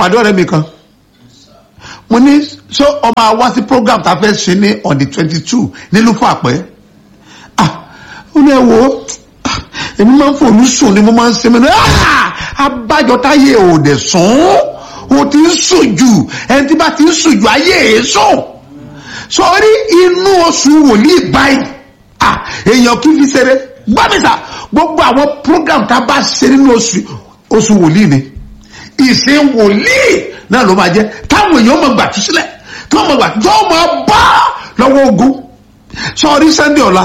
pàdé ọ̀rẹ́ mi kan mo ní ṣé ọmọ àwa sí program tá a fẹ́ ṣe ní on the twenty two nílùú fún àpẹ́ ah ó ní ẹ wo ah, èmi máa ń fòlù sùn ni mo máa ń ṣe mí ní ah abájọ táyé ò dẹ̀ sùn o ti ń sùn jù ẹni tí bá ti ń sùn jù ayé èé sùn sọrí inú oṣù wòlíì báyìí ah èèyàn kì í fi ṣeré gbàmísà gbogbo àwọn program tá a bá ṣe nínú oṣù oṣù wòlíì ni ìṣe wòlíì náà ló máa jẹ táwọn èèyàn máa gbà tú sílẹ̀ tí wọ́n máa gbà tí wọ́n máa bá lọ́wọ́ ogun sọrí sunday ọ̀la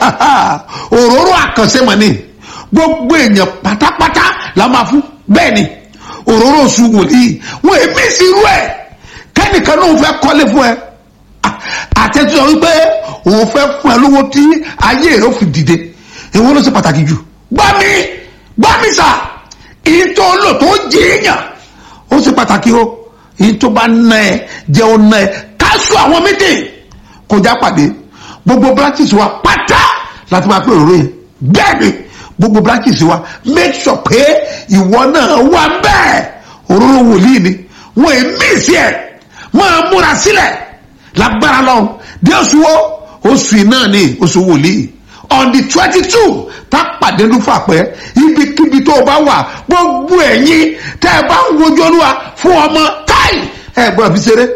òróró àkànṣe mọ̀ ni gbogbo èèyàn pátápátá la máa fún bẹ́ẹ̀ ni òróró oṣù wòlíì wọ́n èmi sí irú ẹ̀ kẹ́nìkan náà fẹ́ kọ́lé fún ẹ àtẹ̀tù sọ wípé òun fẹ́ fún ẹ lówó tí ayé rẹ̀ ó fi dìde èwo ló ṣe pàtàkì jù gbá mi gbá mi sà ìtò lò tó jìyàn ó ṣe pàtàkì o ìtò bá ná ẹ jẹ́ ó ná ẹ káṣù àwọn méjì kọjá pàdé gbogbo branches wa pátá láti máa pé òróró yẹn bẹ́ẹ̀ ni gbogbo branches wa make sure pé ìwọ náà wà bẹ́ẹ̀ òróró wòlíì ni wọ́n èmi sí ẹ̀ máa múra sílẹ̀ lágbára lọ́run bí oṣù wo oṣù iná ni oṣù wòlíì on the twenty two tá pàdé ní fàpẹ́ ibikíbi tó o bá wà gbogbo ẹ̀yin tẹ́ ẹ bá ń wojú olúwa fún ọmọ táì ẹ gbọ́dọ̀ fi ṣeré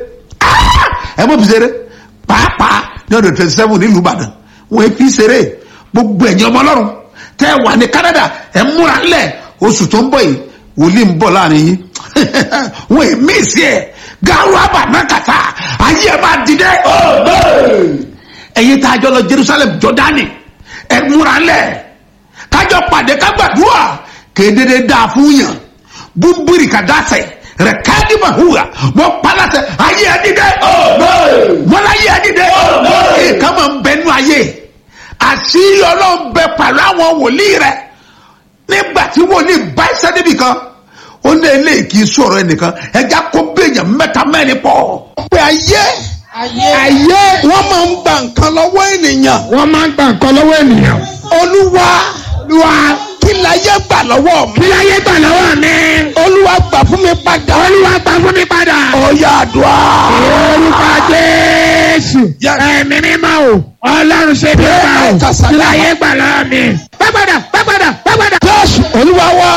ẹ mọ̀ fi ṣeré pàápàá ní ọdún twenty seven nílùú ìbàdàn wọ́n fi ṣeré gbogbo ẹ̀yin ọmọ ọlọ́run tẹ́ ẹ wà ní canada ẹ múra ńlẹ̀ oṣù tó ń bọ̀ yìí wòlíì ń bọ̀ láàrin yín wọ́n èmi sí ẹ̀ garu abanakata ayé ẹ máa dìde. ẹ̀yin tá a jọ lọ jerusalem jọdani ẹ múra lẹ̀ kájọ pàdé kágbàdúrà kéde dáa fún yàn búburì kàdáṣẹ rẹ káàdì mahuwa mọ palasẹ ayé ẹ dìde. wọn ayé ẹ dìde. nǹkan máa ń bẹ nú ayé àṣírí ọlọ́run bẹ pàlọ́ àwọn wòlíì rẹ nígbà tí wòlíì bá ẹsẹ̀ níbì kan ó ní eléyìí kì í sọ̀rọ̀ ẹnìkan ẹja kó béèyàn mẹ́ta mẹ́rin pọ̀. pé ayé ayé wọ́n máa ń gba nǹkan lọ́wọ́ ènìyàn. wọ́n máa ń gba nǹkan lọ́wọ́ ènìyàn. olúwa olúwa kí láyé gbà lọ́wọ́ mi. kí láyé gbà lọ́wọ́ mi. olúwa gbà fún mi padà. olúwa gbà fún mi padà. ọ̀yà àdúrà. orúkọ jésù. ẹ̀mí mímọ́ o. ọlọ́run ṣe bí ọba o. kí láyé gbà lọ́wọ́ mi. pẹ́pẹ́dà pẹ́pẹ́dà pẹ́pẹ́dà. jésù olúwa wa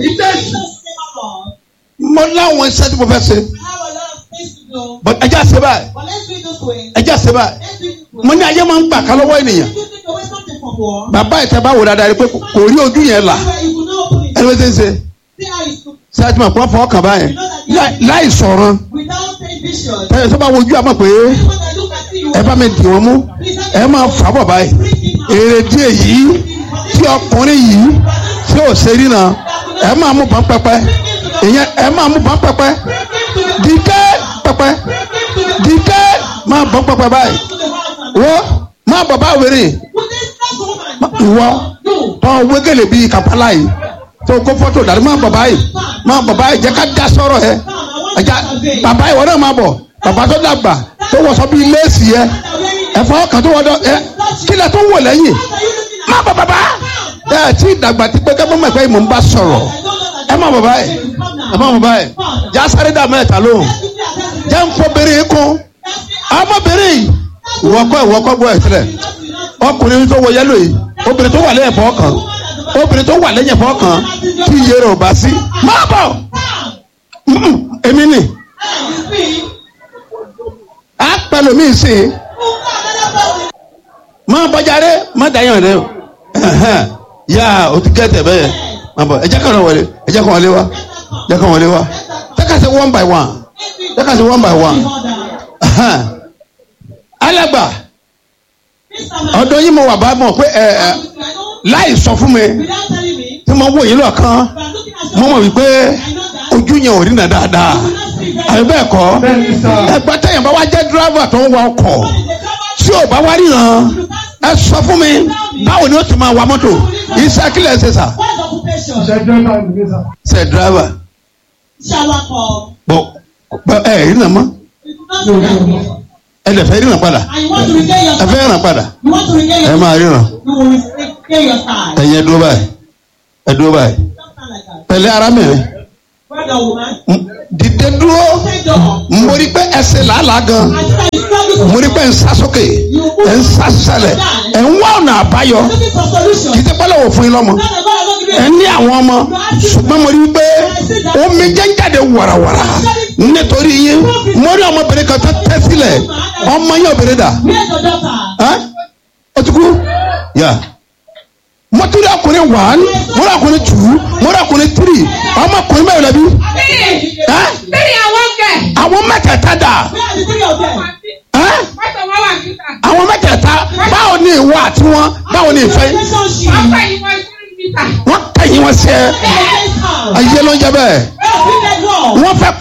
mo láwọn iṣẹ́ tí mo fẹ́ ṣe but ẹjẹ́ àṣẹ báyìí ẹjẹ́ àṣẹ báyìí mo ní ayé máa ń gbà ká lọ́wọ́ ènìyàn bàbá ìta bá wò dáadáa rí pé kò rí ojú yẹn là ẹni wọ́n ṣe ń ṣe ṣé àti màá pọ́n fọ́ kàn báyẹn láì sọ̀rọ̀ ẹ̀yẹ tó bá wojú àmọ́ pé ẹ bá mi dì wọ́n mú ẹ máa fà bọ̀ báyìí èrè díẹ̀ yìí tí ọkùnrin yìí tí ò ṣe rí náà ẹ máa mú bọ́n pẹpẹ ìyẹn ẹ máa mú bọ́n pẹpẹ dìde pẹpẹ dìde máa bọ́n pẹpẹ báyìí wọ́n máa bọ̀ bá wèrè ìwọ tó wégele bíi kàpálá yìí tó kó fọ́tò dàrí máa bọ̀ báyìí máa bọ̀ báyìí jẹ́ ká dá sọ̀rọ̀ yẹ ẹja bàbá ìwọ náà máa bọ̀ bàbá tó dàgbà tó wọṣọ bíi léèsì yẹ ẹ̀fọ́ kan tó wọ́dọ̀ ẹ kílẹ̀ tó wọ̀ lẹ́yìn máa bọ̀ bàbá ẹ tí dàgbà tí pé kẹ́kọ̀ọ́ mọ̀ pé mò ń bá sọ̀rọ̀ ẹ má bọ̀ báyìí ẹ má bọ̀ báyìí já sáré dà mẹ́ta lóhùn jẹ́ ń fọbìnrin kún ọmọbìnrin ìwọ́kọ́ ìwọ́kọ́ gbọ́ ẹ̀ sílẹ̀ ọkùnrin tó wọ yẹ́lò yìí obìnrin tó wà lẹ́yìn ẹ̀fọ́ kan obìnrin tó wà lẹ́yìn ẹ̀fọ́ kan tí iye rẹ̀ ò bá sí má bọ̀ èmi nì á pẹ̀lú mi sí i má bọ́jáde má dàyàn rẹ o yà o ti gẹ́tẹ̀ bẹ́ẹ̀ má bọ̀ ẹ jẹ́ kàn wọlé ẹ jẹ́ kàn wọlé wa jẹ́ kàn wọlé wa jẹ́ kàn ṣe one by one jẹ́ kàn ṣe one by one alàgbà ọ̀dọ̀ yìí mo wà bá mọ̀ pé ẹ ẹ láì sọ fún mi tí mo wò yín lọ́kàn mo mọ̀ wípé ojú yẹn ò rí nà dáadáa àbí bẹ́ẹ̀ kọ́ ẹgbẹ́ tẹ̀yìn bá wá jẹ́ dírábà tó ń wa ọkọ̀ tí ò bá wá ríran ẹ sọ fún mi báwo ni ó ti máa wa mọ́tò iṣẹ́ kílẹ̀ ṣe sà. ṣe dírábà. bọ ẹ rí nà mọ́ ẹ lè fẹ́ ríran padà ẹ fẹ́ ríran padà ẹ máa ríran ẹ̀yin ẹ dúró báyìí ẹ dúró báyìí pẹ̀lẹ́ arábìnrin dìde dúró. mo rí pé ẹsẹ̀ làálàá gan mo rí pé ń sá sókè ẹ̀ ń sá sálẹ̀ ẹ̀ ń wá ọ̀nà àbáyọ kì í ti pẹ́lẹ́ wò fún yín lọ́mọ ẹ̀ ní àwọn ọmọ ṣùgbọ́n mo rí pé omi jẹ́ ń jáde wàràwàrà nítorí yín mo rí ọmọbìnrin kan tó tẹ́ sílẹ̀ ọmọ yín obìnrin dà ẹ́ ó ti kú yà mo tún rí ọkùnrin one mo rí ọkùnrin two mo rí ọkùnrin three ọmọkùnrin mẹ́rin lẹ́bi ẹ́ Bẹ́ẹ̀ni àwọn kẹ̀. àwọn mẹ́tẹ̀ẹ̀ta dà ẹ́ Mọ́tò wọn wà níta. àwọn mẹ́tẹ̀ẹ̀ta báwo ni ìwọ àti wọn báwo ni ìfẹ́ Wọ́n fẹ́ yín wọ́n sí níta. wọ́n kẹ́yìn wọn sí ẹ ayé ló ń jẹ bẹ́ẹ̀ wọ́n fẹ́